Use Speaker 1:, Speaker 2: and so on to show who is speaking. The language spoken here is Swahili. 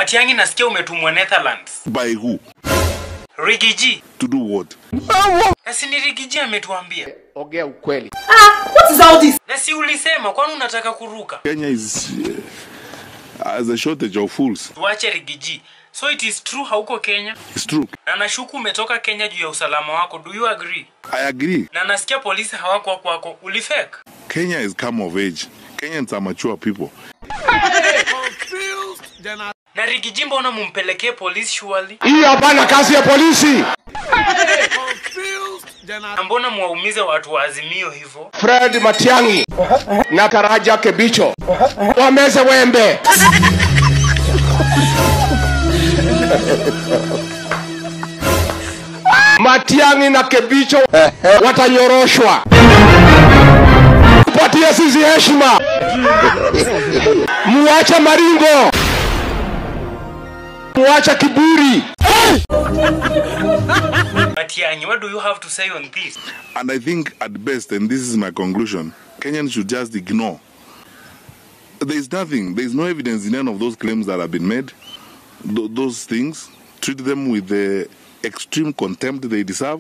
Speaker 1: Matiang'i, nasikia umetumwa Netherlands.
Speaker 2: By who?
Speaker 1: Rigiji,
Speaker 2: To do what?
Speaker 1: na si ni Rigiji ametuambia,
Speaker 3: ongea ukweli.
Speaker 4: What is all this?
Speaker 1: na si ulisema, kwani unataka kuruka?
Speaker 2: Kenya is uh, has a shortage of fools.
Speaker 1: Tuache Rigiji. So it is true hauko Kenya,
Speaker 2: It's true.
Speaker 1: na nashuku umetoka Kenya juu ya usalama wako. Do you agree?
Speaker 2: I agree.
Speaker 1: Na nasikia polisi hawako kwako, ulifake.
Speaker 2: Kenya is come of age. Kenyans are mature people.
Speaker 1: Na Rigiji, mbona mumpelekee polisi surely?
Speaker 3: Hiyo hapana kazi ya polisi.
Speaker 1: Na mbona mwaumize watu wa Azimio hivyo?
Speaker 3: Fred Matiang'i na Karaja Kebicho wameze wembe. Matiang'i na Kebicho watanyoroshwa. Patia sisi heshima, muache maringo, muache kiburi.
Speaker 1: Matiang'i, what do you have to say on this?
Speaker 2: And I think at best, and this is my conclusion, Kenyans should just ignore. There is nothing, there is no evidence in any of those claims that have been made. Th- those things, treat them with the extreme contempt they deserve.